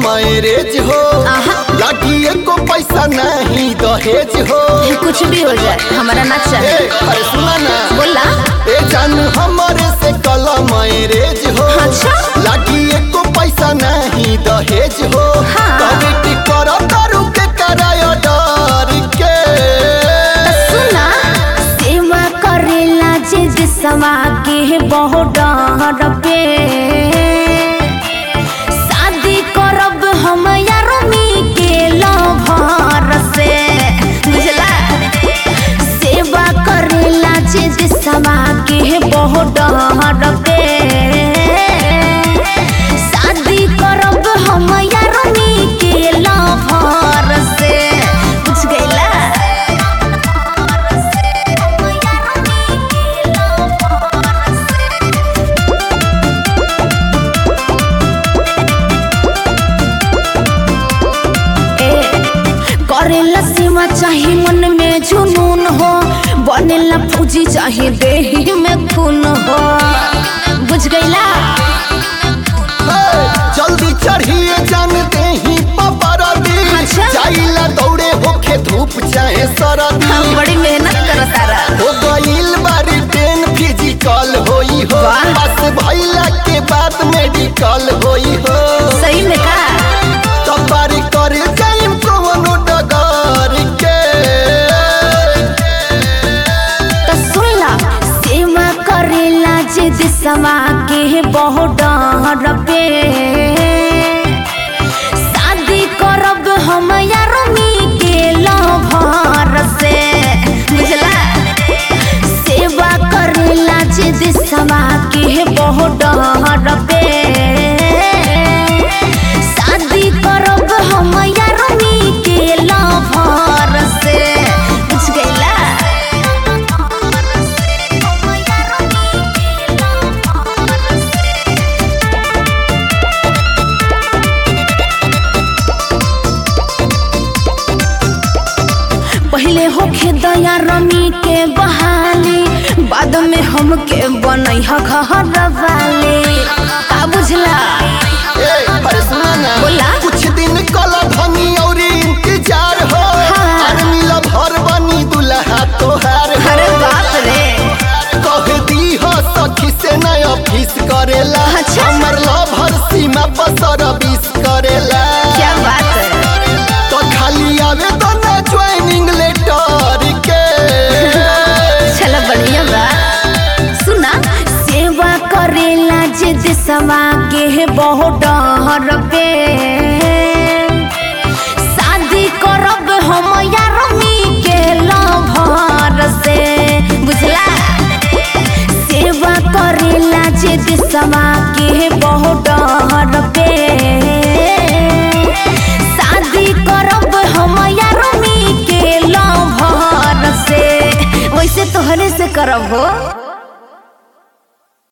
Marriage हो आहा। लगी एको पैसा नहीं दहेज हो कुछ भी हो जाए हमारा ना ए, चाहिए अरे सुना ना बोला ए जान हमारे से कल मैरेज हो अच्छा। लगी एको पैसा नहीं दहेज हो हाँ। कमिटी करो तारू के करायो डर के सुना सेवा करेला जे दिसवा के बहुत डर पे शादी करब हम यारमी के लभर से बुझला सेवा करेला जे दिसवा के बहुत डर पे शादी करब हम यारमी के लभर से बुझ गइला करेला सीमा चाहे मन में जुनून हो बनेला फौजी चाहे देही में खून हो बुझ गईला ए, जल्दी चढ़िए जानते ही पपरदी अच्छा। जाइला दौड़े होखे धूप चाहे सरदी हम बड़ी मेहनत करत तारा हो गईल बारी टेन फिजिकल होई हो वाह। पास भइला के बाद मेडिकल होई हो सही में का तब बारी करे जाइम कवनो डगर के तो सुन ला सेवा करेला जे दिसवा के बहुत डर पे शादी करब हम यारमी के लभर से बुझला सेवा करेला जे दिसवा के बहुत डर पे शादी करब हम यारमी के लभर से बुझ गइला पहले होखे दया रमी के बहाली बाद में हमके बनई ह घर वाले का बुझला ए अरे सुना ना बोला। कुछ दिन कल धनी और इंतजार हो हाँ। आर्मी ला भर बनी दुल्हा तोहार हो अरे बाप रे कह दी हो सखी से नय ऑफिस करेला अच्छा। हमर लभर सीमा पर सर्विस करेला क्या बात है तो खाली आवे तो ना ज्वाइनिंग लेटर के चलो बढ़िया बा सुना सेवा करेला जे दिसवा के बहुत डर पे शादी करब हम यारमी के लभर से बुझला सेवा करेला जे दिसवा के बहुत डर पे शादी करब हम यारमी के लभर से वैसे तोहरे से करब हो